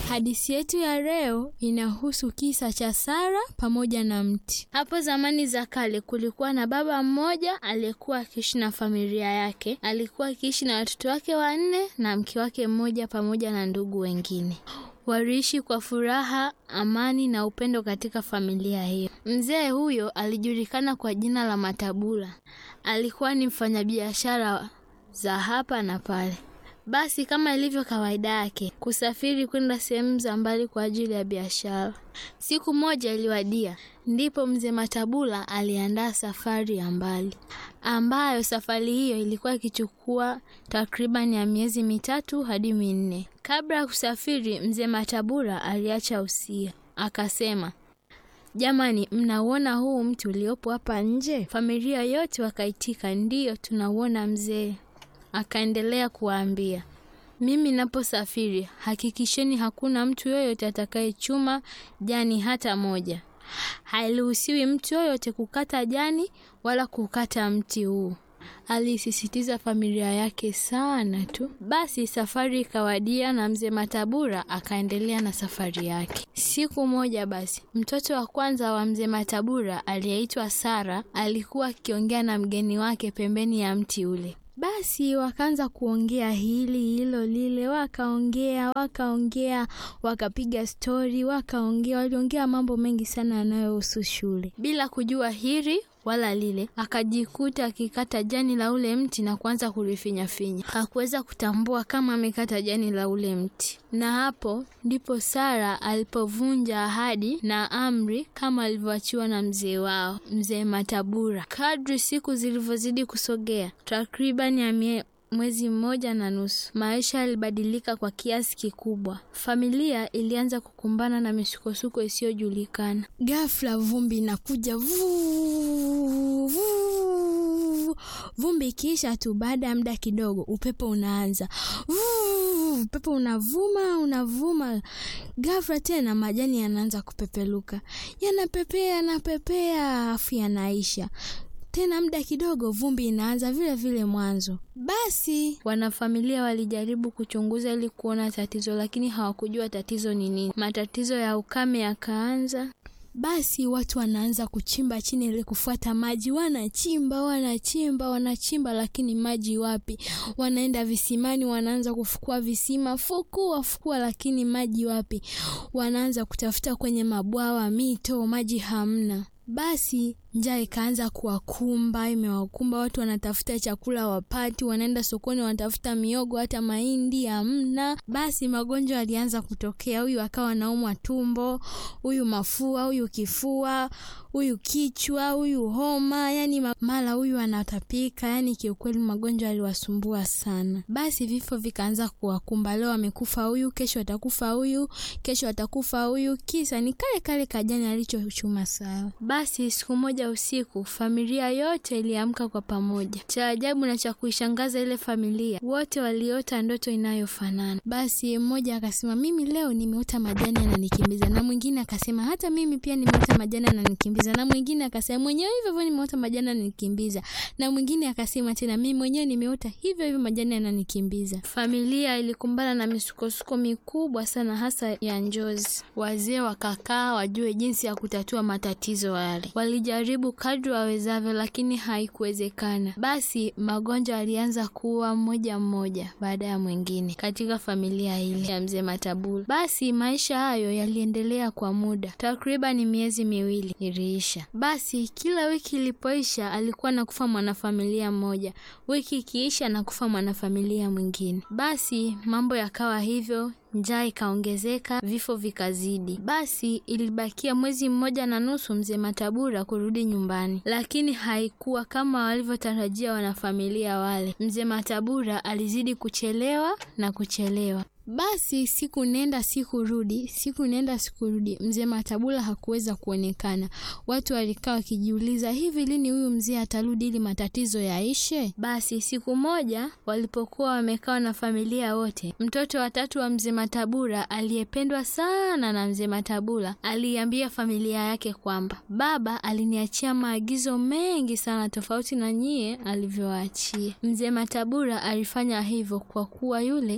Hadithi yetu ya leo inahusu kisa cha Sara pamoja na mti. Hapo zamani za kale kulikuwa na baba mmoja aliyekuwa akiishi na familia yake. Alikuwa akiishi na watoto wake wanne na mke wake mmoja pamoja na ndugu wengine. Waliishi kwa furaha, amani na upendo katika familia hiyo. Mzee huyo alijulikana kwa jina la Matabula. Alikuwa ni mfanyabiashara za hapa na pale. Basi kama ilivyo kawaida yake, kusafiri kwenda sehemu za mbali kwa ajili ya biashara. Siku moja iliwadia, ndipo mzee Matabula aliandaa safari ya mbali, ambayo safari hiyo ilikuwa ikichukua takriban ya miezi mitatu hadi minne. Kabla ya kusafiri, mzee Matabula aliacha usia, akasema Jamani, mnauona huu mti uliopo hapa nje? Familia yote wakaitika, ndiyo tunauona mzee. Akaendelea kuwaambia, mimi naposafiri hakikisheni hakuna mtu yoyote atakayechuma jani hata moja. Hairuhusiwi mtu yoyote kukata jani wala kukata mti huu. Alisisitiza familia yake sana tu. Basi safari ikawadia na mzee Matabura akaendelea na safari yake. Siku moja basi, mtoto wa kwanza wa mzee Matabura aliyeitwa Sara alikuwa akiongea na mgeni wake pembeni ya mti ule. Basi wakaanza kuongea hili hilo lile, wakaongea wakaongea, wakapiga stori, wakaongea, waliongea mambo mengi sana yanayohusu shule, bila kujua hili wala lile. Akajikuta akikata jani la ule mti na kuanza kulifinyafinya. Hakuweza kutambua kama amekata jani la ule mti, na hapo ndipo Sara alipovunja ahadi na amri kama alivyoachiwa na mzee wao, mzee Matabura. Kadri siku zilivyozidi kusogea, takriban ya mwezi mmoja na nusu, maisha yalibadilika kwa kiasi kikubwa. Familia ilianza kukumbana na misukosuko isiyojulikana. Ghafla vumbi inakuja vuu, vuu. Vumbi ikiisha tu, baada ya muda kidogo, upepo unaanza vuu, upepo unavuma unavuma. Ghafla tena majani yanaanza kupepeluka, yanapepea yanapepea, afu yanaisha tena muda kidogo vumbi inaanza vile vile mwanzo. Basi wanafamilia walijaribu kuchunguza ili kuona tatizo, lakini hawakujua tatizo ni nini. Matatizo ya ukame yakaanza. Basi watu wanaanza kuchimba chini ili kufuata maji, wanachimba wanachimba wanachimba, lakini maji wapi? Wanaenda visimani, wanaanza kufukua visima, fukua fukua, lakini maji wapi? Wanaanza kutafuta kwenye mabwawa, mito, maji hamna. Basi njaa ikaanza kuwakumba, imewakumba. Watu wanatafuta chakula wapati, wanaenda sokoni wanatafuta miogo, hata mahindi hamna. Basi magonjwa yalianza kutokea, huyu akawa anaumwa tumbo, huyu mafua, huyu kifua, huyu kichwa, huyu homa, yani mara huyu anatapika. Yani kiukweli magonjwa yaliwasumbua sana. Basi vifo vikaanza kuwakumba, leo amekufa huyu, kesho atakufa huyu, kesho atakufa huyu. Kisa ni kale kale kajani alichochuma Sara. Basi siku moja usiku familia yote iliamka kwa pamoja. Cha ajabu na cha kuishangaza, ile familia wote waliota ndoto inayofanana. Basi mmoja akasema, mimi leo nimeota majani yananikimbiza, na mwingine akasema, hata mimi pia nimeota majani yananikimbiza, na mwingine akasema, mwenyewe hivyo hivyo nimeota majani yananikimbiza, na mwingine akasema tena, mimi mwenyewe nimeota hivyo hivyo majani yananikimbiza. Familia ilikumbana na misukosuko mikubwa sana, hasa ya njozi. Wazee wakakaa wajue jinsi ya kutatua matatizo yale. Walijaribu kadri wawezavyo, lakini haikuwezekana. Basi magonjwa yalianza kuwa mmoja mmoja baada ya mwingine katika familia ile ya mzee Matabula. Basi maisha hayo yaliendelea kwa muda takriban miezi miwili iliisha. Basi kila wiki ilipoisha, alikuwa nakufa mwanafamilia mmoja, wiki ikiisha nakufa mwanafamilia mwingine. Basi mambo yakawa hivyo njaa ikaongezeka, vifo vikazidi. Basi ilibakia mwezi mmoja na nusu mzee Matabura kurudi nyumbani, lakini haikuwa kama walivyotarajia wanafamilia wale. Mzee Matabura alizidi kuchelewa na kuchelewa. Basi siku nenda siku rudi, siku nenda siku rudi, mzee Matabula hakuweza kuonekana. Watu walikaa wakijiuliza, hivi lini huyu mzee atarudi ili matatizo yaishe? Basi siku moja walipokuwa wamekaa na familia wote, mtoto wa tatu wa mzee Matabula aliyependwa sana na mzee Matabula aliambia familia yake kwamba baba aliniachia maagizo mengi sana tofauti na nyie alivyowaachia. Mzee Matabula alifanya hivyo kwa kuwa yule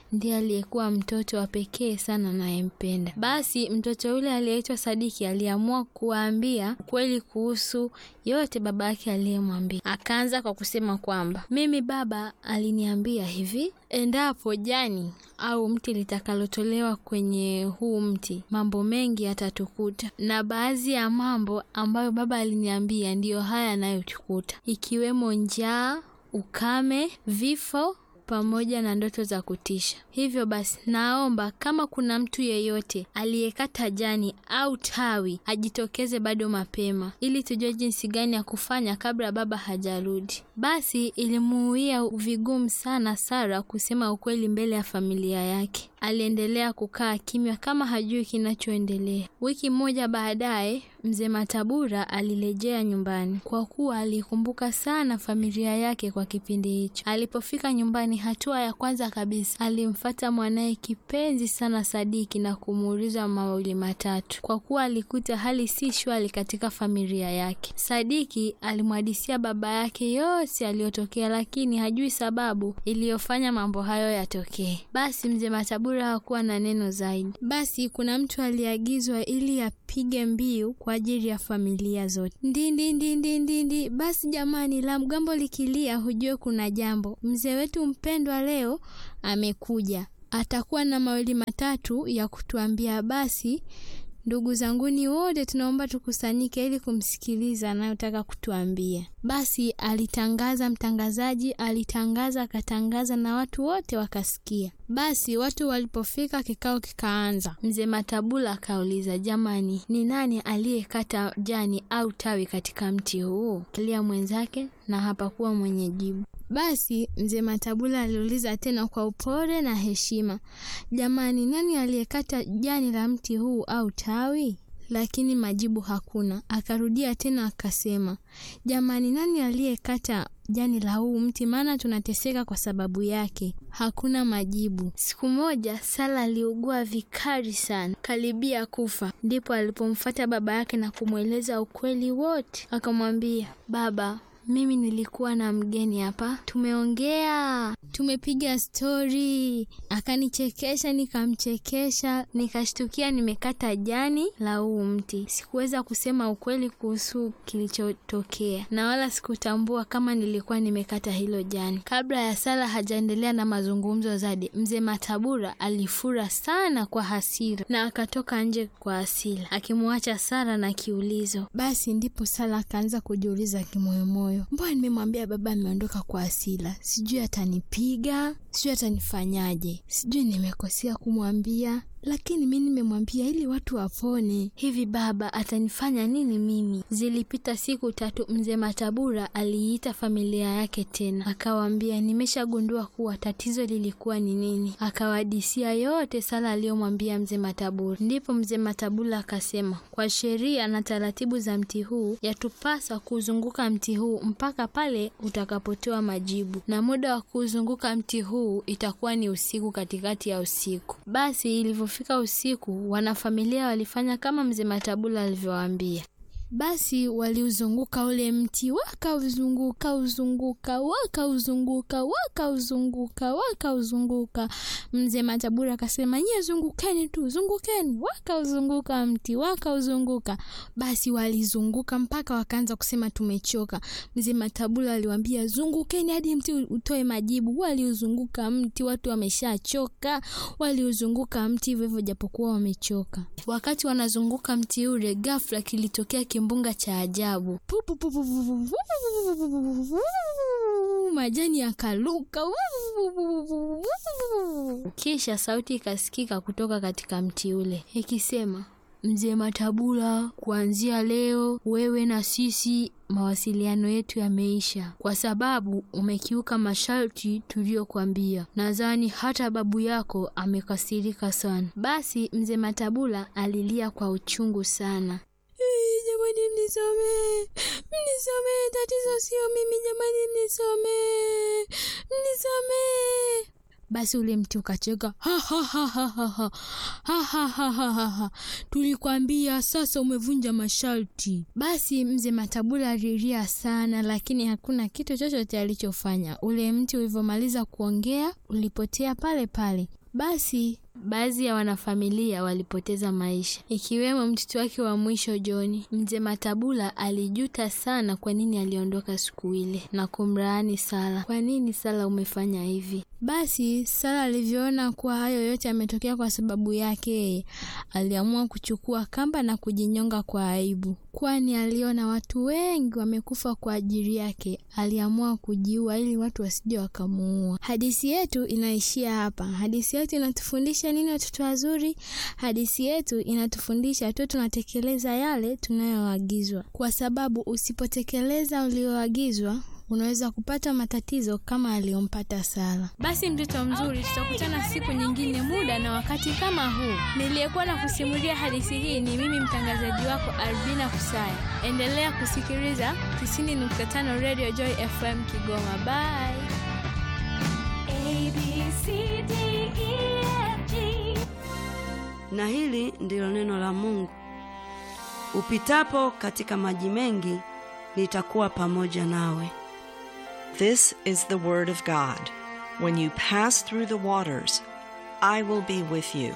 ndiye aliyekuwa mtoto wa pekee sana anayempenda. Basi mtoto yule aliyeitwa Sadiki aliamua kuwaambia ukweli kuhusu yote baba yake aliyemwambia. Akaanza kwa kusema kwamba mimi baba aliniambia hivi, endapo jani au mti litakalotolewa kwenye huu mti, mambo mengi yatatukuta, na baadhi ya mambo ambayo baba aliniambia ndiyo haya yanayotukuta, ikiwemo njaa, ukame, vifo pamoja na ndoto za kutisha. Hivyo basi, naomba kama kuna mtu yeyote aliyekata jani au tawi ajitokeze bado mapema, ili tujue jinsi gani ya kufanya kabla baba hajarudi. Basi ilimuuia vigumu sana Sara kusema ukweli mbele ya familia yake. Aliendelea kukaa kimya kama hajui kinachoendelea. Wiki moja baadaye, mzee Matabura alirejea nyumbani kwa kuwa alikumbuka sana familia yake kwa kipindi hicho. Alipofika nyumbani, hatua ya kwanza kabisa alimfata mwanaye kipenzi sana Sadiki na kumuuliza mawili matatu, kwa kuwa alikuta hali si shwari katika familia yake. Sadiki alimhadisia baba yake yote aliyotokea, lakini hajui sababu iliyofanya mambo hayo yatokee. Basi mzee Matabura hakuwa na neno zaidi. Basi kuna mtu aliagizwa ili apige mbiu kwa ajili ya familia zote. Ndindi ndindi ndindi. Basi jamani, la mgambo likilia, hujue kuna jambo. Mzee wetu mpendwa leo amekuja, atakuwa na mawili matatu ya kutuambia. Basi ndugu zanguni wote, tunaomba tukusanyike ili kumsikiliza anayotaka kutuambia. Basi alitangaza mtangazaji, alitangaza akatangaza, na watu wote wakasikia. Basi watu walipofika, kikao kikaanza. Mzee Matabula akauliza, jamani, ni nani aliyekata jani au tawi katika mti huu? Kilia mwenzake na hapakuwa mwenye jibu. Basi mzee Matabula aliuliza tena kwa upole na heshima, jamani, nani aliyekata jani la mti huu au tawi? Lakini majibu hakuna. Akarudia tena akasema, jamani, nani aliyekata jani la huu mti? Maana tunateseka kwa sababu yake. Hakuna majibu. Siku moja Sala aliugua vikali sana, karibia kufa. Ndipo alipomfuata baba yake na kumweleza ukweli wote. Akamwambia, baba mimi nilikuwa na mgeni hapa, tumeongea, tumepiga stori, akanichekesha, nikamchekesha, nikashtukia nimekata jani la huu mti. Sikuweza kusema ukweli kuhusu kilichotokea, na wala sikutambua kama nilikuwa nimekata hilo jani. Kabla ya Sala hajaendelea na mazungumzo zaidi, mzee Matabura alifura sana kwa hasira na akatoka nje kwa hasira, akimwacha Sala na kiulizo. Basi ndipo Sala akaanza kujiuliza kimoyomoyo Mbona nimemwambia baba ameondoka kwa hasira, sijui atanipiga, sijui atanifanyaje, sijui nimekosea kumwambia, lakini mi nimemwambia ili watu wapone. Hivi baba atanifanya nini mimi? Zilipita siku tatu, mzee Matabura aliita familia yake tena, akawaambia nimeshagundua kuwa tatizo lilikuwa ni nini. Akawadisia yote Sala aliyomwambia mzee Matabura. Ndipo mzee Matabura akasema, kwa sheria na taratibu za mti huu yatupasa kuzunguka mti huu mpaka pale utakapotoa majibu, na muda wa kuzunguka mti huu itakuwa ni usiku, katikati ya usiku. Basi ilivyo fika usiku, wanafamilia walifanya kama mzee Matabula alivyowaambia. Basi waliuzunguka ule mti, wakauzunguka uzunguka, wakauzunguka, wakauzunguka, wakauzunguka. Mzee Matabura akasema, nyie zungukeni tu, zungukeni. Wakauzunguka mti, wakauzunguka. Basi walizunguka mpaka wakaanza kusema tumechoka. Mzee Matabura aliwaambia, zungukeni hadi mti utoe majibu. Waliuzunguka mti, watu wameshachoka. Waliuzunguka mti hivyo hivyo, japokuwa wamechoka. Wakati wanazunguka mti ule, ghafla kilitokea kimbunga cha ajabu. Majani yakaluka, kisha sauti ikasikika kutoka katika mti ule ikisema, Mzee Matabula, kuanzia leo wewe na sisi mawasiliano yetu yameisha kwa sababu umekiuka masharti tuliyokwambia. Nadhani hata babu yako amekasirika sana. Basi mzee Matabula alilia kwa uchungu sana. Jamani, mnisomee, mnisomee, tatizo sio mimi jamani, mnisomee, mnisomee. Basi ule mti ukacheka, ha ha ha ha ha ha ha ha ha ha ha ha, tulikwambia sasa umevunja masharti. Basi mzee Matabula alilia sana, lakini hakuna kitu chochote alichofanya. Ule mti ulivyomaliza kuongea ulipotea pale pale. Basi baadhi ya wanafamilia walipoteza maisha, ikiwemo mtoto wake wa mwisho John. Mzee Matabula alijuta sana kwa nini aliondoka siku ile na kumlaani Sara. Kwa nini Sara umefanya hivi? Basi Sara alivyoona kuwa hayo yote yametokea kwa sababu yake yeye, aliamua kuchukua kamba na kujinyonga kwa aibu, kwani aliona watu wengi wamekufa kwa ajili yake. Aliamua kujiua ili watu wasije wakamuua. Hadithi yetu inaishia hapa. Hadithi yetu inatufundisha nini, watoto wazuri? Hadithi yetu inatufundisha tu tunatekeleza yale tunayoagizwa, kwa sababu usipotekeleza ulioagizwa unaweza kupata matatizo kama aliyompata Sara. Basi mtoto mzuri, tutakutana siku nyingine, muda na wakati kama huu. Niliyekuwa na kusimulia hadithi hii ni mimi mtangazaji wako Albina Kusaya. Endelea kusikiliza 90.5 Radio Joy FM Kigoma. Bye. Na hili ndilo neno la Mungu. Upitapo katika maji mengi, nitakuwa pamoja nawe. This is the word of God. When you pass through the waters, I will be with you.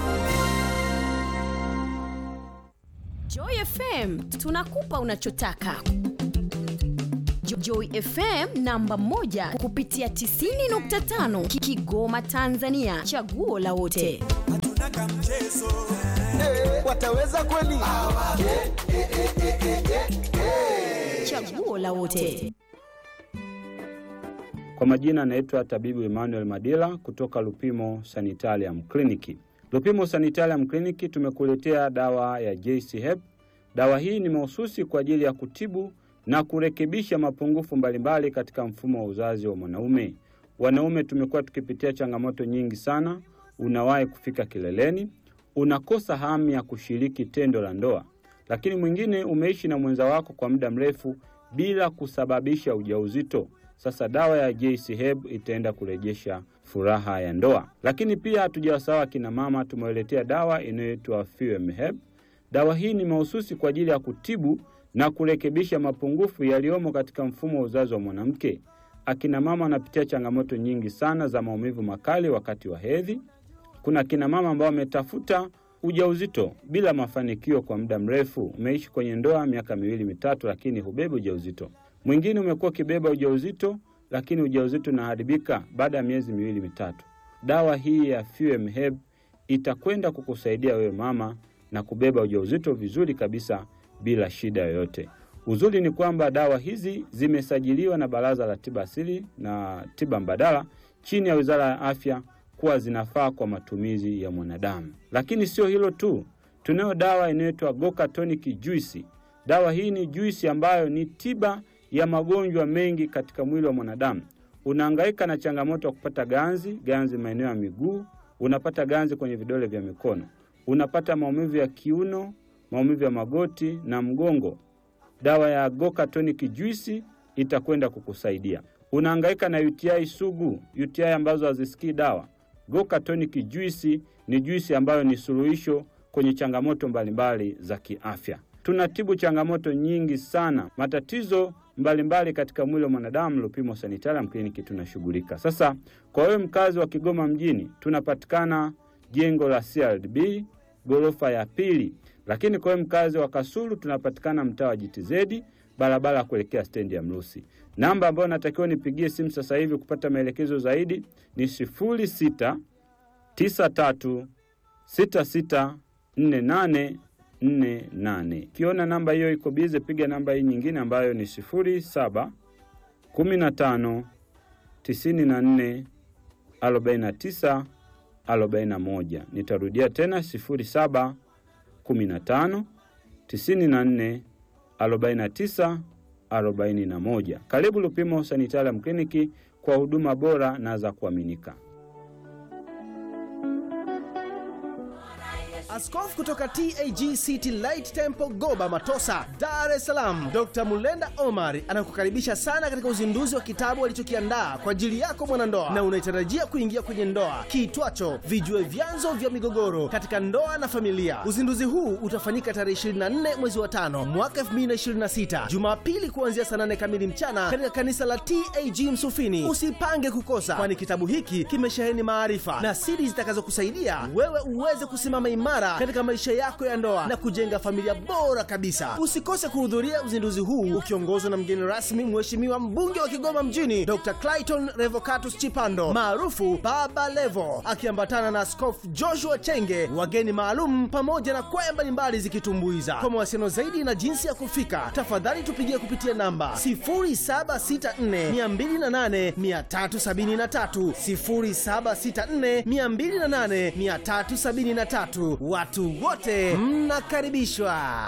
Joy FM tunakupa unachotaka. Jo- Joy FM namba moja kupitia 90.5 Ki- Kigoma Tanzania, chaguo la wote. hatuna kamchezo wataweza kweli? Chaguo la wote. Kwa majina anaitwa tabibu Emmanuel Madila kutoka Lupimo Sanitarium Clinic. Lupimo Sanitarium Clinic tumekuletea dawa ya JC Hep. Dawa hii ni mahususi kwa ajili ya kutibu na kurekebisha mapungufu mbalimbali katika mfumo wa uzazi wa mwanaume. Wanaume tumekuwa tukipitia changamoto nyingi sana. Unawahi kufika kileleni, unakosa hamu ya kushiriki tendo la ndoa, lakini mwingine umeishi na mwenza wako kwa muda mrefu bila kusababisha ujauzito. Sasa dawa ya JC Heb itaenda kurejesha furaha ya ndoa. Lakini pia hatujawasahau akina mama, tumewaletea dawa inayoitwa Fuem Heb. Dawa hii ni mahususi kwa ajili ya kutibu na kurekebisha mapungufu yaliyomo katika mfumo wa uzazi wa mwanamke. Akina mama wanapitia changamoto nyingi sana za maumivu makali wakati wa hedhi. Kuna akina mama ambao wametafuta ujauzito bila mafanikio kwa muda mrefu. Umeishi kwenye ndoa miaka miwili mitatu, lakini hubebi ujauzito. Mwingine umekuwa ukibeba ujauzito, lakini ujauzito unaharibika baada ya miezi miwili mitatu. Dawa hii ya Fuem Heb itakwenda kukusaidia wewe mama na kubeba ujauzito vizuri kabisa bila shida yoyote. Uzuri ni kwamba dawa hizi zimesajiliwa na Baraza la Tiba Asili na Tiba Mbadala chini ya Wizara ya Afya kuwa zinafaa kwa matumizi ya mwanadamu. Lakini sio hilo tu, tunayo dawa inayoitwa Goka Tonic Juice. Dawa hii ni juisi ambayo ni tiba ya magonjwa mengi katika mwili wa mwanadamu. Unahangaika na changamoto ya kupata ganzi, ganzi maeneo ya miguu, unapata ganzi kwenye vidole vya mikono, unapata maumivu ya kiuno, maumivu ya magoti na mgongo. Dawa ya Goka Tonic Juice itakwenda kukusaidia. Unahangaika na UTI sugu, UTI ambazo hazisikii dawa. Goka Tonic Juice ni juisi ambayo ni suluhisho kwenye changamoto mbalimbali za kiafya. Tunatibu changamoto nyingi sana, matatizo mbalimbali katika mwili wa mwanadamu. Lupimo Sanitarium Clinic tunashughulika. Sasa kwa wewe mkazi wa Kigoma mjini, tunapatikana jengo la CRDB ghorofa ya pili, lakini kwa wewe mkazi wa Kasulu tunapatikana mtaa wa JTZ barabara ya kuelekea stendi ya Mrusi. Namba ambayo natakiwa nipigie simu sasa hivi kupata maelekezo zaidi ni sifuri sita tisa tatu sita sita nne nane nne nane. Ukiona namba hiyo iko bize, piga namba hii nyingine ambayo ni sifuri saba kumi na tano tisini na nne arobaini na tisa arobaini na moja. Nitarudia tena sifuri saba kumi na tano tisini na nne arobaini na tisa arobaini na moja. Karibu Lupimo Sanitarium Clinic kwa huduma bora na za kuaminika. Askofu kutoka TAG City Light Temple Goba Matosa, Dar es Salaam, Dr. Mulenda Omar anakukaribisha sana katika uzinduzi wa kitabu alichokiandaa kwa ajili yako mwanandoa na unaitarajia kuingia kwenye ndoa kiitwacho Vijue Vyanzo vya Migogoro katika Ndoa na Familia. Uzinduzi huu utafanyika tarehe 24 mwezi wa tano mwaka 2026 Jumapili kuanzia saa 8 kamili mchana katika kanisa la TAG Msufini. Usipange kukosa, kwani kitabu hiki kimesheheni maarifa na siri zitakazokusaidia wewe uweze kusimama imara katika maisha yako ya ndoa na kujenga familia bora kabisa. Usikose kuhudhuria uzinduzi huu ukiongozwa na mgeni rasmi, Mheshimiwa mbunge wa Kigoma mjini Dr. Clayton Revocatus Chipando maarufu Baba Levo, akiambatana na Askofu Joshua Chenge, wageni maalum pamoja na kwaya mbalimbali zikitumbuiza. Kwa mawasiliano zaidi na jinsi ya kufika, tafadhali tupigie kupitia namba 0764208373, 0764208373. Watu wote mnakaribishwa.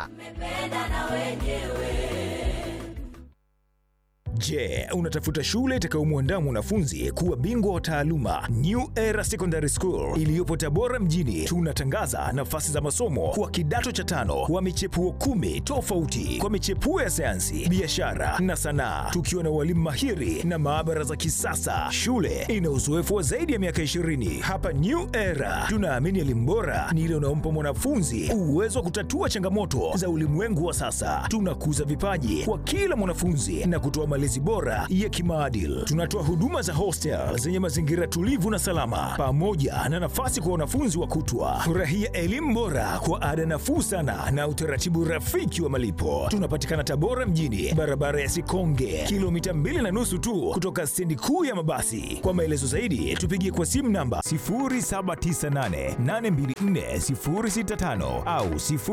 Je, unatafuta shule itakayomwandaa mwanafunzi kuwa bingwa wa taaluma? New Era Secondary School iliyopo Tabora mjini, tunatangaza nafasi za masomo kwa kidato cha tano wa michepuo kumi tofauti kwa michepuo ya sayansi, biashara na sanaa, tukiwa na walimu mahiri na maabara za kisasa. Shule ina uzoefu wa zaidi ya miaka 20. Hapa New Era tunaamini elimu bora ni ile unaompa mwanafunzi uwezo wa kutatua changamoto za ulimwengu wa sasa. Tunakuza vipaji kwa kila mwanafunzi na kutoa malezi bora ya kimaadili. Tunatoa huduma za hostel zenye mazingira tulivu na salama, pamoja na nafasi kwa wanafunzi wa kutwa. Furahia elimu bora kwa ada nafuu sana na utaratibu rafiki wa malipo. Tunapatikana Tabora mjini, barabara ya Sikonge, kilomita mbili na nusu tu kutoka stendi kuu ya mabasi. Kwa maelezo zaidi, tupigie kwa simu namba 0798824065 au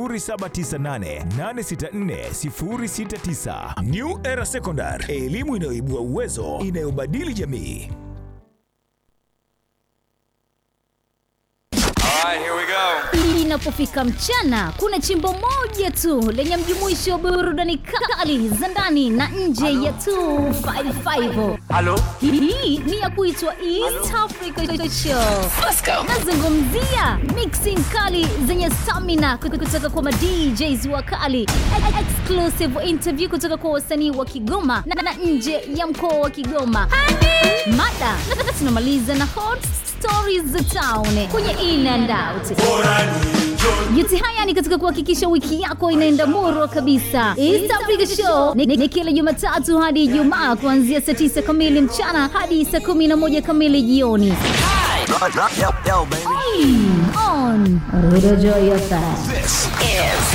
0798864069. New Era Secondary, elimu inayoibua uwezo, inayobadili jamii. Inapofika mchana, kuna chimbo moja tu lenye mjumuisho wa burudani kali za ndani na nje ya 255. Halo? Hii ni ya kuitwa East Africa Show. Nazungumzia mixing kali zenye stamina kutoka kwa madjs wakali, E- exclusive interview kutoka kwa wasanii wa Kigoma na, na nje ya mkoa wa Kigoma. Mada na tunamaliza na hot stories za town kwenye in and out. Yote haya ni katika kuhakikisha wiki yako inaenda murwa kabisa. East Africa Show ni, ni kila Jumatatu hadi Ijumaa kuanzia saa 9 kamili mchana hadi saa 11 kamili jioni. On Radio Joy FM. This is